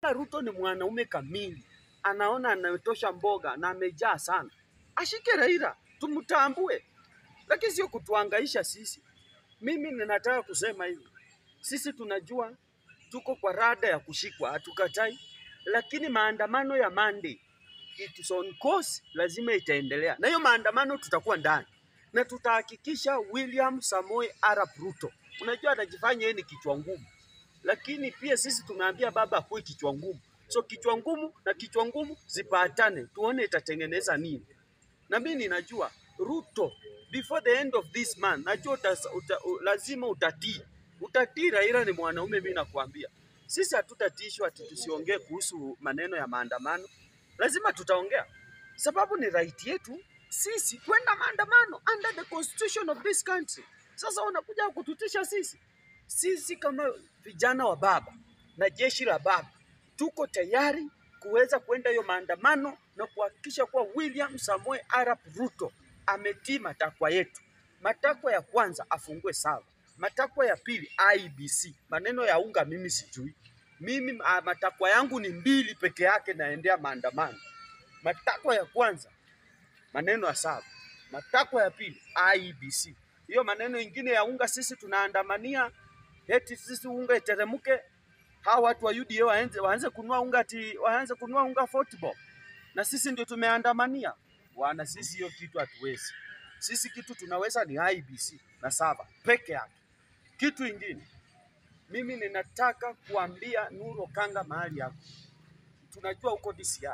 kama Ruto ni mwanaume kamili, anaona anatosha mboga na amejaa sana, ashike Raila, tumtambue, lakini sio kutuangaisha sisi. Mimi ninataka kusema hivi, sisi tunajua tuko kwa rada ya kushikwa, hatukatai, lakini maandamano ya Monday it is on course, lazima itaendelea, na hiyo maandamano tutakuwa ndani na tutahakikisha William Samoei Arap Ruto, unajua atajifanya yeye ni kichwa ngumu, lakini pia sisi tumeambia baba akuwe kichwa ngumu. So kichwa ngumu na kichwa ngumu zipatane, tuone itatengeneza nini. Na mimi ninajua Ruto, before the end of this month, najua uta, uta, u, lazima utatii, utatii. Raila ni mwanaume, mimi nakwambia. Sisi hatutatishwa ati tusiongee kuhusu maneno ya maandamano, lazima tutaongea, sababu ni right yetu sisi kwenda maandamano under the constitution of this country. Sasa unakuja kututisha sisi? Sisi kama vijana wa baba na jeshi la baba tuko tayari kuweza kwenda hiyo maandamano na kuhakikisha kuwa William Samoei Arap Ruto ametii matakwa yetu. Matakwa ya kwanza afungue sawa, matakwa ya pili IBC. Maneno ya unga mimi sijui, mimi ah, matakwa yangu ni mbili peke yake, naendea maandamano. Matakwa ya kwanza maneno ya sawa, matakwa ya pili IBC. Hiyo maneno ingine ya unga sisi tunaandamania eti sisi unga iteremke, hawa watu wa UDA waanze waanze kununua unga ati waanze kununua unga 40 bob, na sisi ndio tumeandamania bwana. Sisi hiyo kitu hatuwezi. Sisi kitu tunaweza ni IBC na saba peke yake. Kitu ingine mimi ninataka kuambia Nuru Okanga mahali yako, tunajua uko DCI,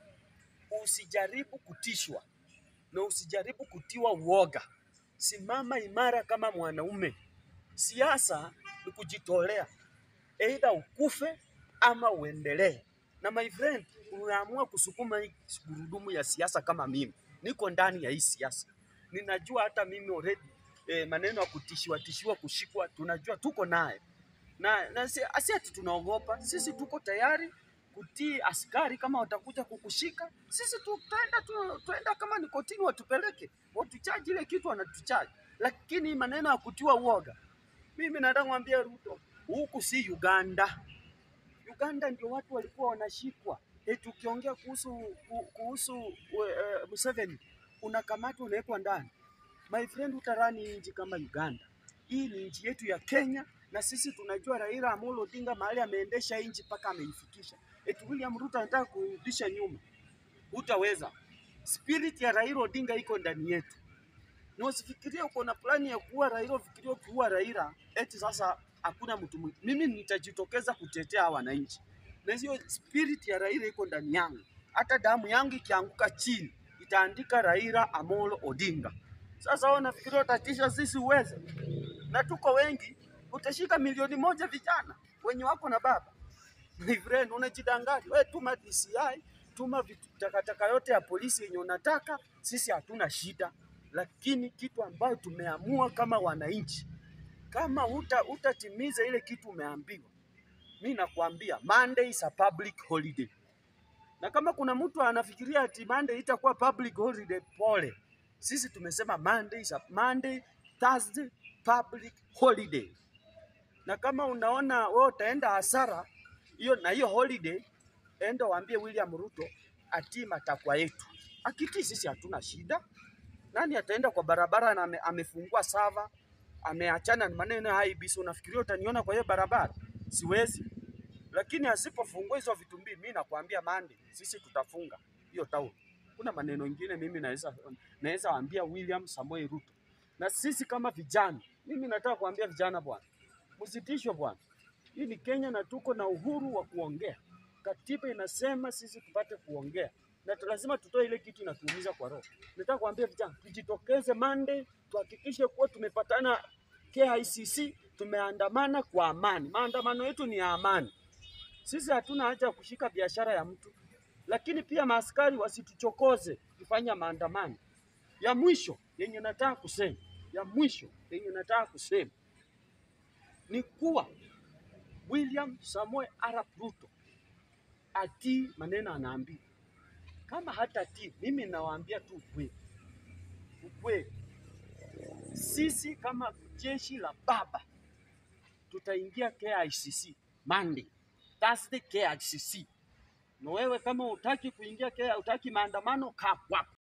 usijaribu kutishwa na usijaribu kutiwa uoga. Simama imara kama mwanaume. Siasa ni kujitolea, aidha ukufe ama uendelee. Na my friend, unaamua kusukuma hii gurudumu ya siasa kama mimi, niko ndani ya hii siasa, ninajua hata mimi already eh, maneno ya kutishiwa tishiwa, kushikwa, tunajua tuko naye na, na si si ati tunaogopa. Sisi tuko tayari kutii askari kama watakuja kukushika, sisi tutaenda tu, tuenda kama ni kotini, watupeleke watuchaji ile kitu wanatuchaji, lakini maneno ya kutiwa uoga, mimi nataka mwambia Ruto, huku si Uganda. Uganda ndio watu walikuwa wanashikwa. Eti ukiongea kuhusu ku- kuhusu uh, Museveni unakamatwa unawekwa ndani. My friend, utarani nchi kama Uganda. Hii ni nchi yetu ya Kenya, na sisi tunajua Raila Amolo Odinga mahali ameendesha nchi mpaka ameifikisha. Eti William Ruto anataka kurudisha nyuma, hutaweza. Spirit ya Raila Odinga iko ndani yetu, na usifikirie uko na plani ya kuua Raila, ufikirie ukiua Raila eti sasa hakuna mtu mwingine. Mimi nitajitokeza kutetea hawa wananchi, na hiyo spirit ya Raila iko ndani yangu. Hata damu yangu ikianguka chini itaandika Raila Amolo Odinga. Sasa wewe unafikiria utatisha sisi uweze? Na tuko wengi, utashika milioni moja vijana wenye wako na baba. My friend, unajidanganya wewe. Tuma DCI, tuma vitu takataka yote ya polisi yenye unataka, sisi hatuna shida, lakini kitu ambayo tumeamua kama wananchi, kama huta utatimiza ile kitu umeambiwa, mi nakwambia Monday is a public holiday, na kama kuna mtu anafikiria ati Monday itakuwa public holiday, pole. Sisi tumesema Monday is a Monday, Thursday public holiday na kama unaona wewe utaenda hasara hiyo na hiyo holiday, enda waambie William Ruto atii matakwa yetu. Akitii sisi hatuna shida. Nani ataenda kwa barabara na ame, amefungua sava ameachana na maneno ya IEBC? Unafikiria utaniona kwa hiyo barabara? Siwezi. Lakini asipofungua hizo vitu mbili, mimi nakwambia Monday sisi tutafunga hiyo town. Kuna maneno mengine mimi naweza naweza waambia William Samoei Ruto, na sisi kama vijana, mimi nataka kuambia vijana bwana, msitishwe bwana. Hii ni Kenya na tuko na uhuru wa kuongea. Katiba inasema sisi tupate kuongea na tu- lazima tutoe ile kitu inatuumiza kwa roho. Nataka kuambia vijana tujitokeze Monday, tuhakikishe kuwa tumepatana KICC, tumeandamana kwa amani. Maandamano yetu ni ya amani. Sisi hatuna haja ya kushika biashara ya mtu, lakini pia maaskari wasituchokoze kufanya maandamano. Ya mwisho yenye nataka kusema, ya mwisho yenye nataka kusema ni kuwa William Samoei Arap Ruto atii maneno anaambiwa. Kama hatatii, mimi nawaambia tu ukweli, ukweli. Sisi kama jeshi la baba tutaingia KICC Monday, Thursday KICC. Na wewe kama utaki kuingia KICC, utaki maandamano, kaa kwako.